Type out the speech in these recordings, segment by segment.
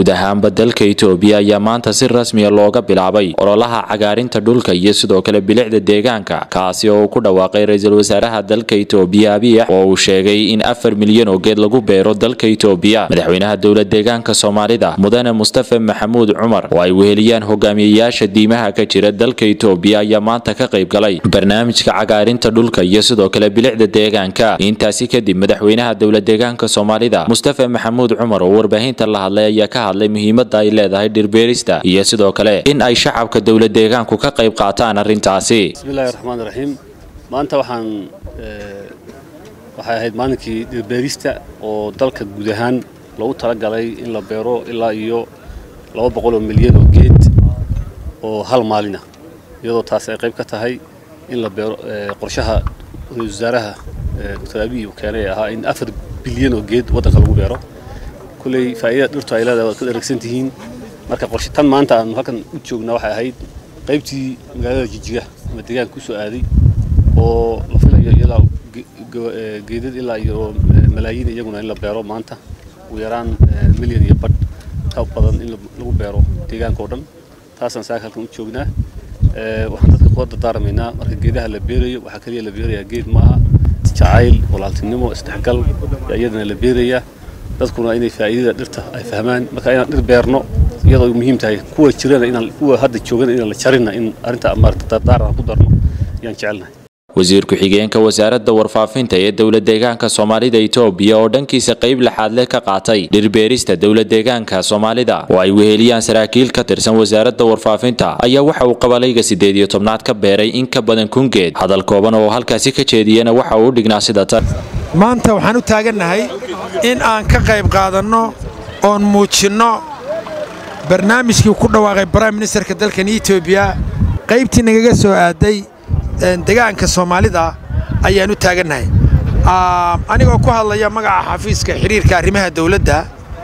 guud ahaanba dalka itoobiya ayaa maanta si rasmiya looga bilaabay ololaha cagaarinta dhulka iyo sidoo kale bilicda deegaanka kaasi oo uu ku dhawaaqay ra-iisul wasaaraha dalka itoobiya abiy oo uu sheegay in afar milyan oo geed lagu beero dalka itoobiya madaxweynaha dowlad deegaanka soomaalida mudane mustafa maxamuud cumar oo ay weheliyaan hogaamiyayaasha diimaha ka jira dalka itoobiya ayaa maanta ka qayb galay barnaamijka cagaarinta dhulka iyo sidoo kale bilicda deegaanka intaasi kadib madaxweynaha dowlad deegaanka soomaalida mustafa maxamuud cumar oo warbaahinta la hadlay ayaa ka hadlay muhiimada ay leedahay dhirbeerista iyo sidoo kale in ay shacabka dowlad deegaanku ka qayb qaataan arrintaasi bismillahi raxmaan raxiim maanta waxaan waxay ahayd maalinkii dhirbeerista oo dalka guud ahaan loogu talagalay in la beero ilaa iyo laba boqol oo milyan oo geed oo hal maalina iyadoo taasi ay qayb ka tahay in la beero qorshaha ra-isul wasaaraha doctor abiy uu keenay ahaa in afar bilyan oo geed waddanka lagu beero kulley faa'iidada dhirtu ay leedahay waad ka dheragsan tihiin marka qorshe tan maanta aanu halkan u joognaa waxay ahayd qaybtii magaalada jijiga ama deegaanka kusoo aaday oo la filayo ilaa geedad ilaa iyo malaayiin iyaguna in la beero maanta ugu yaraan milyan iyo badh ka badan in lagu beero deegaanka oo dhan taasaan saaka halkan u joognaa waxaan dadka kula dardaarmaynaa marka geedaha la beerayo waxaa kaliya la beerayaa geed maaha jacayl walaaltinimo isdhexgal yaa iyadana la beerayaa dadkuna inay faa'iidada dhirta ay fahmaan marka inaan dhir beerno iyadoo ay muhiim tahay kuwa jirana inaan kuwa hadda joogana inaan la jarina in arrinta maarata dardaar aan ku darno ayaan jecelnahay wasiir ku-xigeenka wasaaradda warfaafinta ee dowlad deegaanka soomaalida itoobiya oo dhankiisa qayb laxaadle ka qaatay dhirbeerista dowlad deegaanka soomaalida oo ay weheliyaan saraakiil ka tirsan wasaaradda warfaafinta ayaa waxa uu qabalayga siddeed iyo tobnaad ka beeray in ka badan kun geed hadal kooban oo halkaasi ka jeediyana waxa uu u dhignaa sida tan maanta waxaan u taagannahay in aan ka qayb qaadanno oon muujinno barnaamijkii ku dhawaaqay brime ministerka dalkan etoobiya qaybtii nagaga soo aaday degaanka soomaalida ayaan u taagannahay anigoo ku hadlaya magaca xafiiska xidhiirka arrimaha dawladda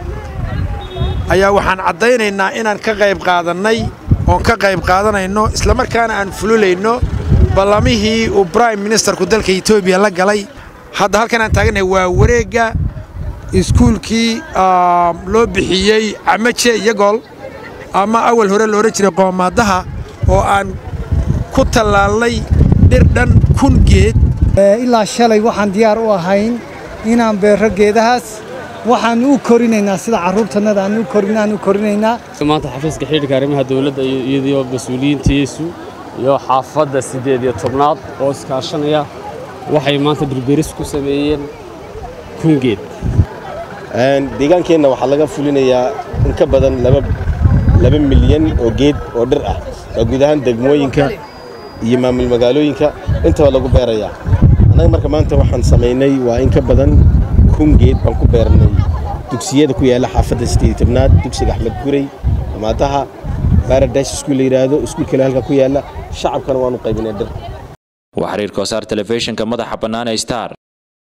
ayaa waxaan caddaynaynaa inaan ka qayb qaadannay oon ka qayb qaadanayno islamarkaana aan fululayno ballamihii uu brime ministerku dalka etoobiya la galay hadda halkan aan taagannahay waa wareegga iskuulkii loo bixiyey camaje iyo gool ama awal hore loodhan jiray qoomaadaha oo aan ku tallaalnay dhir dhan kun geed ilaa shalay waxaan diyaar u ahayn inaan beero geedahaas waxaan u korinaynaa sida carruurtannada aan u korin aan u korinaynaa maanta xafiiska xidhiirka arrimaha dawladda iyadoo mas-uuliyiintiisu iyo xaafadda siddeed iyo tobnaad oo iskaashanaya waxay maanta dhirbeeris ku sameeyeen kun geed deegaankeenna waxaa laga fulinayaa in ka badan laba milyan oo geed oo dhir ah waa guud ahaan degmooyinka iyo maamul magaalooyinka intaba lagu beerayaa annaga marka maanta waxaan samaynay waa in ka badan kun geed baan ku beernay dugsiyada ku yaalla xaafadda siddeed tobnaad dugsiga axmed gurey amaadaha baradaash iskuul la yidhaahdo iskuul kale halka ku yaalla shacabkana waanu qaybinay dhir waa xiriirka wasaar telefishinka madaxa bannaan ee star